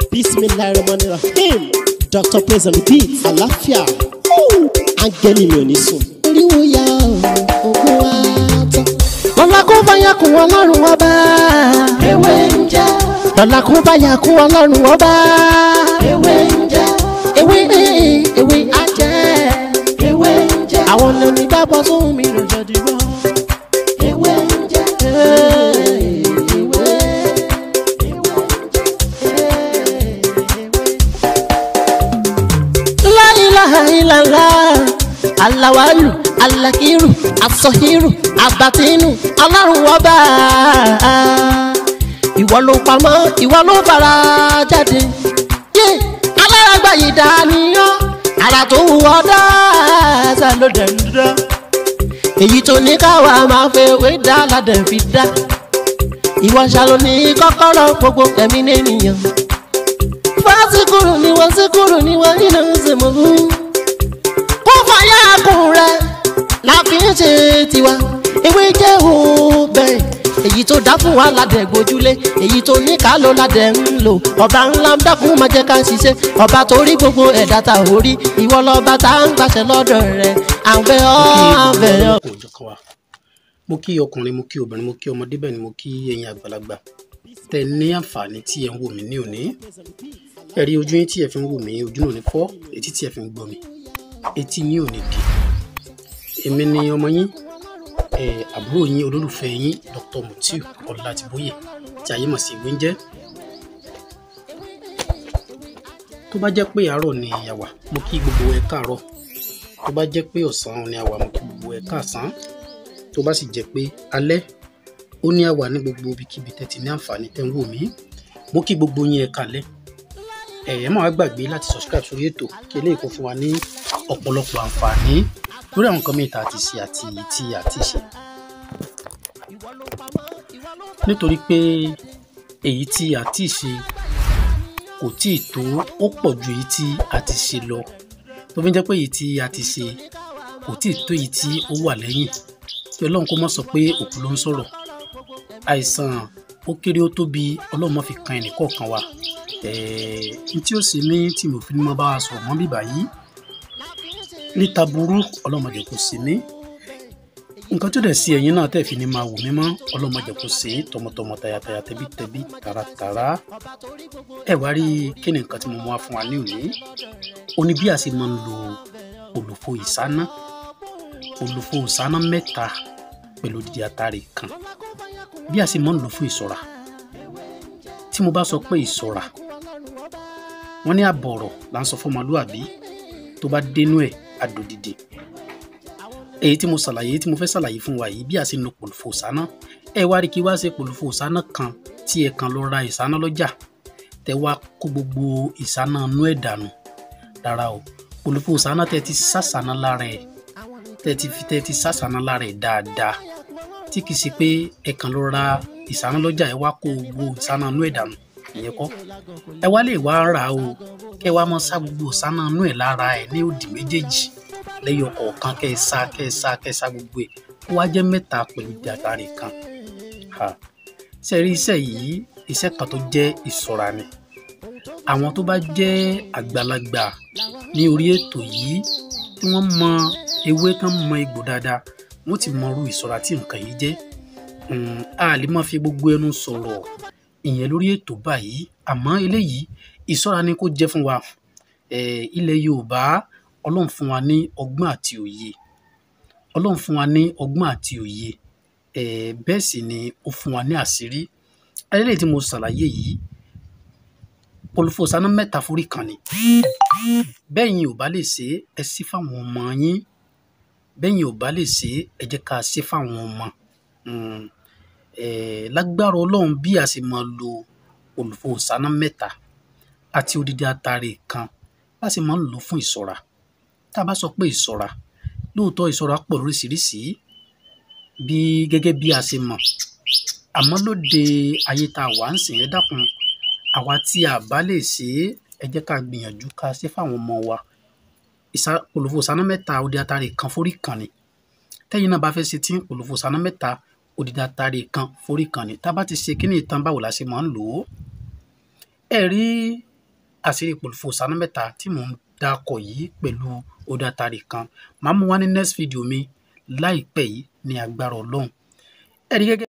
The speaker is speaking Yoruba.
bismillahirrahmanirrahim dr praise and repeat àlàáfíà áńgẹ́lì mi ò ní sùn. oríwo ya ogun wa tán. lọ́la kó bá yà kún ọlọ́run ọba. ewé ń jẹ́ lọ́la kó bá yà kún ọlọ́run ọba. ewé ń jẹ́ ewé ewé ajẹ́. ewé ń jẹ́ àwọn lèmi gbàgbọ́ sóhun mi ló jẹ́ dìbò. ewé ń jẹ́ ewé La ilaha illallah alawalu alakiru asọhiru abatinu ọlọ́run ọba ìwọ ló pamọ́ ìwọ ló fara jáde yé alárágbá yìí dániyàn ara tó wù ọ́ dáadáa ló dẹ̀ ń dá èyí tó ní káwa máa fẹ́ wé dá ládẹ̀ fi dá ìwọ ṣàlò ní kọ́kọ́rọ́ gbogbo ẹ̀mí nìyẹn fásikúrú ni wọ́n síkúrú ni wọ́n nínú ìsìnkú. kó fàyà kùn rẹ̀ la fi ń ṣe tiwa ewé jẹ́ òbẹ̀ èyí tó dá fún wa ládẹ̀ gbójúlé èyí tó ní ká ló ládẹ̀ ń lò ọba ńlá ń dákun máa jẹ́ ká ṣiṣẹ́ ọba tó rí gbogbo ẹ̀dá ta ò rí ìwọ lọ́ba tá à ń gbàṣẹ lọ́dọ̀ rẹ̀ àbẹ̀ ọ́ àbẹ̀ ọ́. kò jọ kan wa mo kí ọkùnrin mo kí obìnrin mo kí ọmọdé bẹ́ẹ̀ ni mo kí ẹ̀yin àgbàlagbà tẹ ní àǹfààní tí ẹ ń wò mí ní òní ẹ rí ojú yín tí ẹ fi ń wò mí ojú náà ní fọ́ etí tí ẹ fi ń gbọ́ mi etí yín ò ní di èmi ni ọmọ yín ẹ àbúrò yín olólùfẹ́ yín Dr. Mutiu Ọlátìbóyè tí ayé mọ̀ sí ìwé ń jẹ́ tó bá jẹ́ pé àárọ̀ ni àwà mo kí gbogbo ẹ káàárọ̀ tó bá jẹ́ pé ọ̀sán ni àwà mo kí gbogbo ẹ káàsán tó bá sì jẹ́ pé alẹ́ ó ní àwà ní gbogbo ibikíbi tẹ́ ti ní àǹfààní tẹ́ ń wò mí mo kí gbogbo yín ẹ kálẹ́ ẹ ẹ má wá gbàgbé láti subscribe sórí ètò kí eléyìí kó fún wa ní ọ̀pọ̀lọpọ̀ àǹfààní lórí àwọn nǹkan mìíràn tá a ti ṣe àti èyí tí a ti ṣe nítorí pé èyí tí a ti ṣe kò tí ì tó ó pọ̀ ju èyí tí a ti ṣe lọ tó fi jẹ́ pé èyí tí a ti ṣe kò tí ì tó èyí tí ó wà lẹ́yìn kí ọlọ́run kó má sọ pé òkú ló ń sọ̀rọ̀ àìsàn ó kéré ó tóbi ọlọ́run má fi kan ẹnì kọ̀ọ̀kan wa ẹ̀ẹ́ tí ó sì ní tí mo fi ní mọ́ bá wa sọ̀rọ̀ mọ́ bíbá yìí níta burú ọlọ́run má jẹ́ kó sí ní nǹkan tó dẹ̀ sí ẹ̀yin náà tẹ̀ fi ní máa wò mí mọ́ ọlọ́run má jẹ́ kó sí tọmọtọmọ tayataya tẹbítẹbí taratara ẹ wá rí kí ni nǹkan tí mo mú wá fún wa ní òní ó ní bí a ṣe máa ń lo olùfo ìsáná olùfo ìsáná mẹ́ta pẹ̀lú odidi atare kan bí a ṣe máa ń lò fún ìṣọ́ra tí mo bá sọ pé ìṣọ́ra wọ́n ní àbọ̀rọ̀ là ń sọ fún ọmọlúwàbí tó bá dénú ẹ̀ àdòdìdì èyí tí mo ṣàlàyé tí mo fẹ́ ṣàlàyé fún wa yìí bí a ṣe ń lo pòlùfò ìsáná ẹ wá rí kí wá ṣe pòlùfò ìsáná kan tí ẹ kan lọ ra ìsáná lọ́jà tẹ wá kó gbogbo ìsáná inú ẹ̀ dànù rárá o pòlùfò ìsáná tẹ ti sàṣàná lára ẹ̀ tẹ ti fi tẹ ti sàṣàná lára ẹ̀ dáadáa tí kì í ṣe pé ẹ kàn lọ ra ìsáná lọ́jà ẹ wá kó gbogbo ìsáná inú ẹ̀ dànù ìyẹn kọ́ ẹ wá lè wá rà o kẹ wá máa sá gbogbo ìsáná inú ẹ̀ lára ẹ̀ ní òdì méjèèjì lẹ́yọ kọ̀ọ̀kan kẹ́ ẹ sá kẹ́ ẹ sá kẹ́ ẹ sá gbogbo ẹ̀ ó wá jẹ́ mẹ́ta pẹ̀lú dàtàrí kan ṣe rí iṣẹ́ yìí iṣẹ́ kan tó jẹ́ ìṣọ́ra ni àwọn tó bá jẹ́ àgbàlagbà ní orí ètò yìí tí wọ́n mọ ewé tán mọ egbò dáadáa wọ́n ti mọ irú ìṣọ́ra tí nǹkan yìí jẹ́ a lè má fi gbogbo ẹnu sọ̀rọ̀ ìyẹn lórí ètò báyìí àmọ́ eléyìí ìṣọ́ra ni kó jẹ́ fún wa ilẹ̀ Yorùbá ọlọ́run fún wa ní ọgbọ́n àti òye ọlọ́run fún wa ní ọgbọ́n àti òye ẹ̀ bẹ́ẹ̀ sì ni ó fún wa ní àṣírí ayẹlẹ́ tí mo ṣàlàyé yìí pọlọfọsánà mẹ́ta forí kan ni bẹ́ẹ̀ yín ò bá lè ṣe ẹ sí fáwọn ọmọ yín bẹ́ẹ̀ yín ò bá lè ṣe ẹ jẹ́ ká ṣe fáwọn ọmọ lágbára ọlọ́run bí a ṣe máa lo olùfọsánà mẹ́ta àti odidi atare kan bá ṣe máa ń lò fún ìṣọ́ra tá a bá sọ pé ìṣọ́ra lóòótọ́ ìṣọ́ra pọ̀ lóríṣiríṣi bí gẹ́gẹ́ bí a ṣe mọ̀ àmọ́ lóde ayé tá a wà ń sìn ẹ́ dákun àwa tí a bá lè ṣe é ẹ jẹ́ ká gbìyànjú ká ṣe fáwọn ọmọ wa olùfò sáná mẹ́ta òde àtàrí kan forí kan ni tẹ́yìn náà bá fẹ́ ṣe tí olùfò sáná mẹ́ta òde àtàrí kan forí kan ni tá a bá ti ṣe kíní ìtàn báwo la ṣe máa ń lò ó ẹ rí àṣírí ìpòlùfò sànú mẹ́ta tí mò ń dákọ̀ yìí pẹ̀lú odatari kan màá mú wá ní next video mi láìpẹ́ yìí ní agbára ọlọ́run ẹ̀rí gẹ́gẹ́